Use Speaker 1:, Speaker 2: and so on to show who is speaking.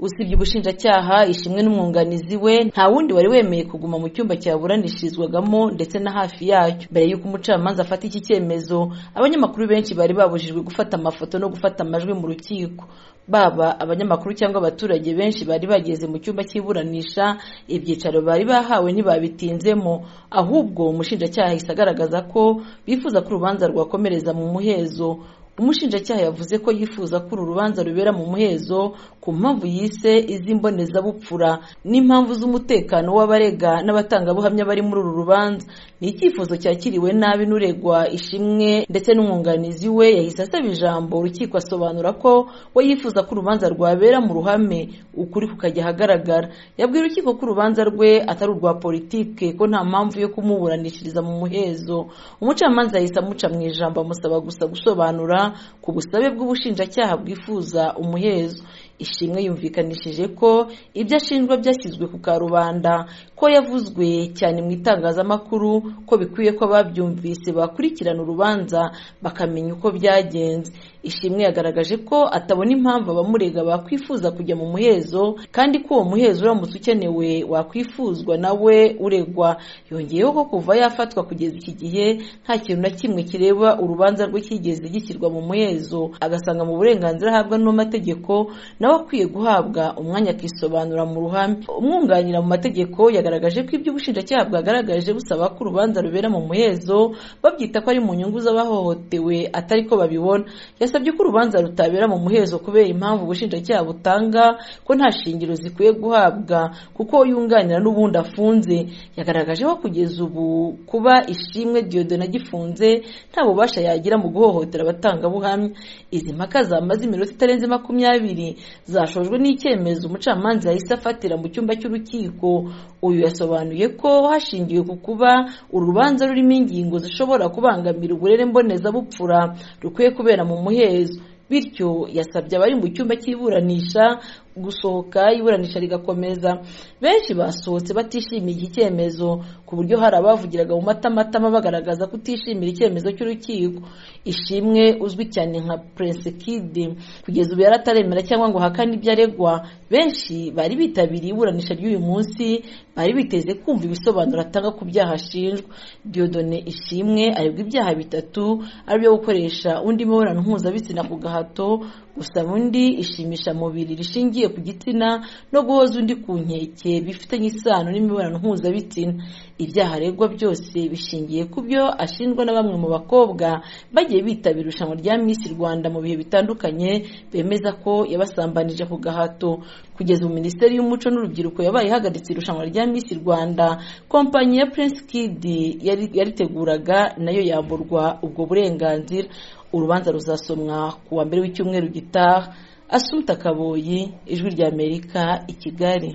Speaker 1: usibye ubushinjacyaha ishimwe n'umwunganizi we nta wundi wari wemeye kuguma mu cyumba cyaburanishirizwagamo ndetse na hafi yacyo mbere y'uko umucamanza afata iki cyemezo abanyamakuru benshi bari babujijwe gufata amafoto no gufata amajwi mu rukiko baba abanyamakuru cyangwa abaturage benshi bari bageze mu cyumba cy'iburanisha ibyicaro bari bahawe ntibabitinzemo ahubwo umushinjacyaha ahise agaragaza ko bifuza ko urubanza rwakomereza mu muhezo umushinjacyaha yavuze ko yifuza ko uru rubanza rubera mu muhezo ku mpamvu yise iz'imbonezabupfura n'impamvu z'umutekano w'abarega n'abatangabuhamya bari muri uru rubanza ni icyifuzo cyakiriwe nabi n'uregwa ishimwe ndetse n'umwunganizi we yahise asaba ijambo urukiko asobanura ko we yifuza ko urubanza rwabera mu ruhame ukuri kukajya ahagaragara yabwiye urukiko ko urubanza rwe atari urwa politike ko nta mpamvu yo kumuburanishiriza mu muhezo umucamanza yahise amuca mu ijambo amusaba gusa gusobanura ku busabe bw'ubushinjacyaha bwifuza umuhezo ishimwe yumvikanishije ko ibyo ashinjwa byashyizwe ku karubanda ko yavuzwe cyane mu itangazamakuru ko bikwiye ko ababyumvise bakurikirana urubanza bakamenya uko byagenze ishimwe yagaragaje ko atabona impamvu abamurega bakwifuza kujya mu muhezo kandi ko uwo muhezo uramutse ukenewe wakwifuzwa nawe uregwa yongeyeho ko kuva yafatwa kugeza iki gihe nta kintu na kimwe kireba urubanza rwe cyigeze gishyirwa mu muhezo agasanga mu burenganzira ahabwa n'amategeko nawe akwiye guhabwa umwanya akisobanura mu ruhame umwunganira mu mategeko yagaragaje ko ibyo ubushinjacyaha bwagaragaje busaba ko urubanza rubera mu muhezo babyita ko ari mu nyungu z'abahohotewe atari ko babibona yasabye ko urubanza rutabera mu muhezo kubera impamvu ubushinjacyaha butanga ko nta shingiro zikwiye guhabwa kuko yunganira n'ubundi afunze yagaragaje ko kugeza ubu kuba ishimwe diyodona agifunze nta bubasha yagira mu guhohotera abatangabuhamya izi mpaka zamaze iminota itarenze makumyabiri zashojwe n'icyemezo umucamanza yahise afatira mu cyumba cy'urukiko uyu yasobanuye ko hashingiwe ku kuba urubanza rurimo ingingo zishobora kubangamira uburere mbonezabupfura rukwiye kubera mu muhezo bityo yasabye abari mu cyumba cy'iburanisha gusohoka iburanisha rigakomeza benshi basohotse batishimiye iki cyemezo ku buryo hari abavugiraga mu matamatama bagaragaza kutishimira icyemezo cy'urukiko ishimwe uzwi cyane nka prince kid kugeza ubu yarataremera cyangwa ngo hakane ibyo aregwa benshi bari bitabiriye iburanisha ry'uyu munsi bari biteze kumva ibisobanuro atanga ku byaha ashinjwa diodone ishimwe aregwa ibyaha bitatu aribyo gukoresha undi mibonano mpuzabitsina ku gahato gusaba undi ishimisha mubiri rishingiye ku gitsina no guhoza undi ku nkeke bifitanye isano n'imibonano mpuzabitsina ibyaha aregwa byose bishingiye ku byo ashinjwa na bamwe mu bakobwa bagiye bitabira irushanwa rya Miss Rwanda mu bihe bitandukanye bemeza ko yabasambanije ku gahato kugeza ubu minisiteri y'umuco n'urubyiruko yabaye ihagaritse irushanwa rya Miss Rwanda kompanyi ya Prince Kid yariteguraga nayo yamburwa ubwo burenganzira urubanza ruzasomwa ku wa mbere w'icyumweru gitaha asumta kaboyi ijwi ry'amerika i kigali